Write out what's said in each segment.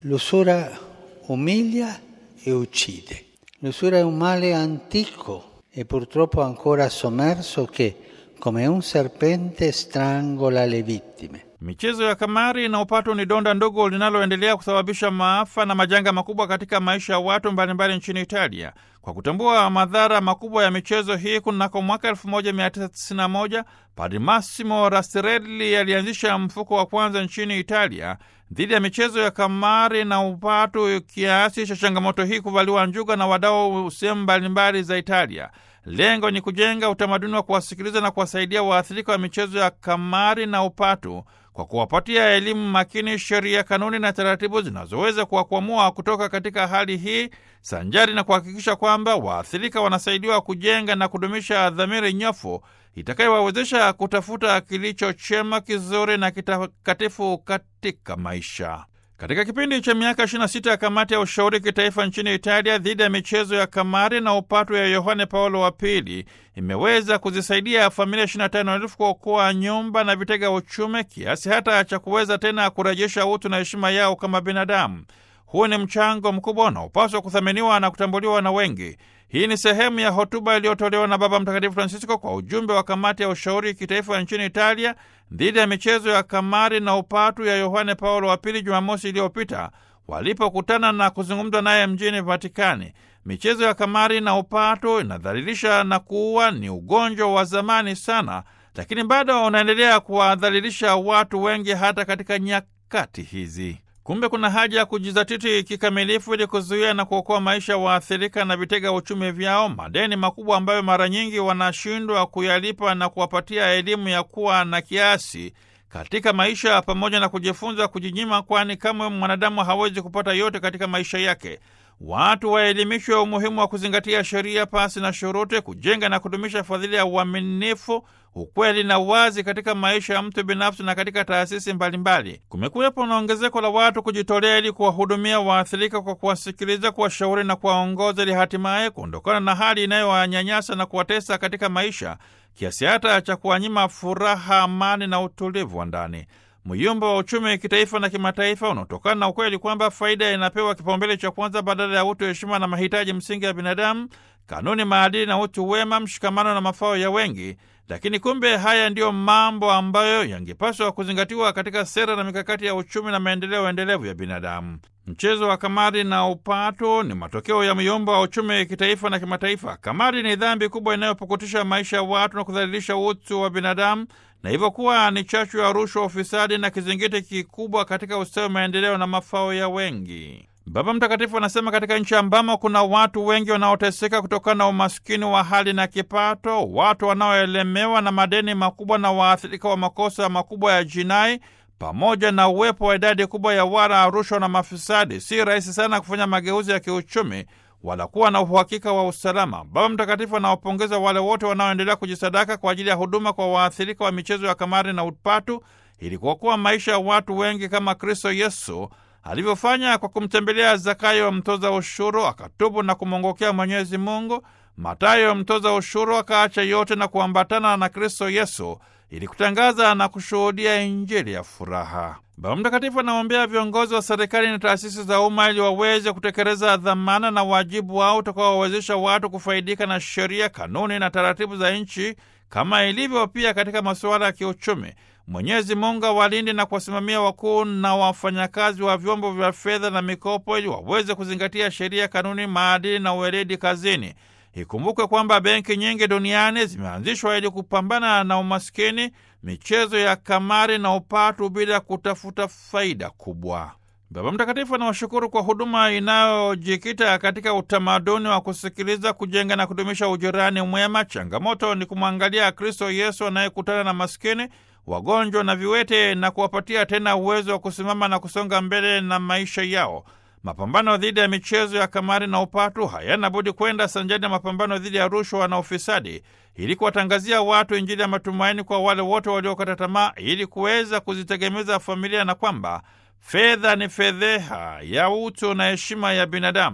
L'usura umilia e uccide. L'usura è un male antico e purtroppo ancora sommerso che, come un serpente, strangola le vittime. Michezo ya kamari na upatu ni donda ndogo linaloendelea kusababisha maafa na majanga makubwa katika maisha ya watu mbalimbali nchini Italia. Kwa kutambua madhara makubwa ya michezo hii, kunako mwaka 1991 Padre Massimo Rastrelli alianzisha mfuko wa kwanza nchini Italia dhidi ya michezo ya kamari na upatu, kiasi cha changamoto hii kuvaliwa njuga na wadau sehemu mbalimbali za Italia. Lengo ni kujenga utamaduni wa kuwasikiliza na kuwasaidia waathirika wa michezo ya kamari na upatu kwa kuwapatia elimu makini, sheria, kanuni na taratibu zinazoweza kuwakwamua kutoka katika hali hii, sanjari na kuhakikisha kwamba waathirika wanasaidiwa kujenga na kudumisha dhamiri nyofu itakayowawezesha kutafuta kilicho chema, kizuri na kitakatifu katika maisha. Katika kipindi cha miaka 26 ya kamati ya ushauri kitaifa nchini Italia dhidi ya michezo ya kamari na upatu ya Yohane Paulo wa Pili imeweza kuzisaidia familia 25,000 kuokoa nyumba na vitega uchumi kiasi hata cha kuweza tena kurejesha utu na heshima yao kama binadamu. Huu ni mchango mkubwa unaopaswa kuthaminiwa na kutambuliwa na wengi. Hii ni sehemu ya hotuba iliyotolewa na Baba Mtakatifu Francisco kwa ujumbe wa kamati ya ushauri kitaifa nchini Italia dhidi ya michezo ya kamari na upatu ya Yohane Paulo wa Pili Jumamosi iliyopita walipokutana na kuzungumza naye mjini Vatikani. Michezo ya kamari na upatu inadhalilisha na kuua, ni ugonjwa wa zamani sana, lakini bado unaendelea kuwadhalilisha watu wengi hata katika nyakati hizi. Kumbe kuna haja ya kujizatiti kikamilifu ili kuzuia na kuokoa maisha waathirika na vitega uchumi vyao, madeni makubwa ambayo mara nyingi wanashindwa kuyalipa na kuwapatia elimu ya kuwa na kiasi katika maisha, pamoja na kujifunza kujinyima, kwani kamwe mwanadamu hawezi kupata yote katika maisha yake. Watu waelimishwe umuhimu wa kuzingatia sheria pasi na shuruti, kujenga na kudumisha fadhili ya uaminifu, ukweli na uwazi katika maisha ya mtu binafsi na katika taasisi mbalimbali. Kumekuwepo na ongezeko la watu kujitolea ili kuwahudumia waathirika kwa kuwasikiliza, kuwashauri na kuwaongoza, ili hatimaye kuondokana na hali inayowanyanyasa na kuwatesa katika maisha kiasi hata cha kuwanyima furaha, amani na utulivu wa ndani. Myumba wa uchumi kitaifa na kimataifa unaotokana na ukweli kwamba faida inapewa kipaumbele cha kwanza badala ya utu, heshima na mahitaji msingi ya binadamu, kanuni, maadili na utu wema, mshikamano na mafao ya wengi. Lakini kumbe haya ndiyo mambo ambayo yangepaswa kuzingatiwa katika sera na mikakati ya uchumi na maendeleo endelevu ya binadamu. Mchezo wa kamari na upatu ni matokeo ya myumba wa uchumi kitaifa na kimataifa. Kamari ni dhambi kubwa inayopukutisha maisha ya watu na kudhalilisha utu wa binadamu na hivyo kuwa ni chachu ya rushwa, ufisadi na kizingiti kikubwa katika ustawi, maendeleo na mafao ya wengi. Baba Mtakatifu anasema katika nchi ambamo kuna watu wengi wanaoteseka kutokana na umaskini wa hali na kipato, watu wanaoelemewa na madeni makubwa na waathirika wa makosa makubwa ya jinai, pamoja na uwepo wa idadi kubwa ya wala rushwa na mafisadi, si rahisi sana kufanya mageuzi ya kiuchumi wala kuwa na uhakika wa usalama. Baba Mtakatifu anawapongeza wale wote wanaoendelea kujisadaka kwa ajili ya huduma kwa waathirika wa michezo ya kamari na upatu ili kuokoa maisha ya watu wengi kama Kristo Yesu alivyofanya kwa kumtembelea Zakayo mtoza ushuru, akatubu na kumwongokea Mwenyezi Mungu. Matayo mtoza ushuru akaacha yote na kuambatana na Kristo Yesu ili kutangaza na kushuhudia Injili ya furaha. Baba Mtakatifu anaombea viongozi wa serikali na taasisi za umma ili waweze kutekeleza dhamana na wajibu wao utakaowawezesha watu kufaidika na sheria, kanuni na taratibu za nchi kama ilivyo pia katika masuala ya kiuchumi. Mwenyezi Mungu awalinde na kuwasimamia wakuu na wafanyakazi wa vyombo vya fedha na mikopo ili waweze kuzingatia sheria, kanuni, maadili na uweledi kazini. Ikumbukwe kwamba benki nyingi duniani zimeanzishwa ili kupambana na umaskini, michezo ya kamari na upatu bila kutafuta faida kubwa. Baba Mtakatifu anawashukuru kwa huduma inayojikita katika utamaduni wa kusikiliza, kujenga na kudumisha ujirani mwema. Changamoto ni kumwangalia Kristo Yesu anayekutana na maskini, wagonjwa na viwete na kuwapatia tena uwezo wa kusimama na kusonga mbele na maisha yao. Mapambano dhidi ya michezo ya kamari na upatu hayana budi kwenda sanjani na mapambano dhidi ya rushwa na ufisadi, ili kuwatangazia watu Injili ya matumaini kwa wale wote waliokata tamaa, ili kuweza kuzitegemeza familia, na kwamba fedha ni fedheha ya utu na heshima ya binadamu.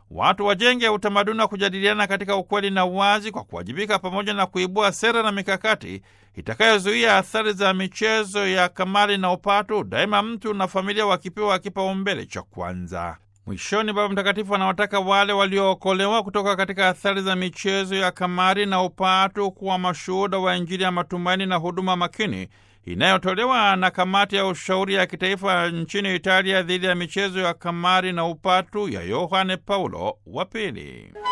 watu wajenge utamaduni wa kujadiliana katika ukweli na uwazi kwa kuwajibika, pamoja na kuibua sera na mikakati itakayozuia athari za michezo ya kamari na upatu, daima mtu na familia wakipewa kipaumbele cha kwanza. Mwishoni, Baba Mtakatifu anawataka wale waliookolewa kutoka katika athari za michezo ya kamari na upatu kuwa mashuhuda wa Injili ya matumaini na huduma makini inayotolewa na kamati ya ushauri ya kitaifa nchini Italia dhidi ya michezo ya kamari na upatu ya Yohane Paulo wa Pili.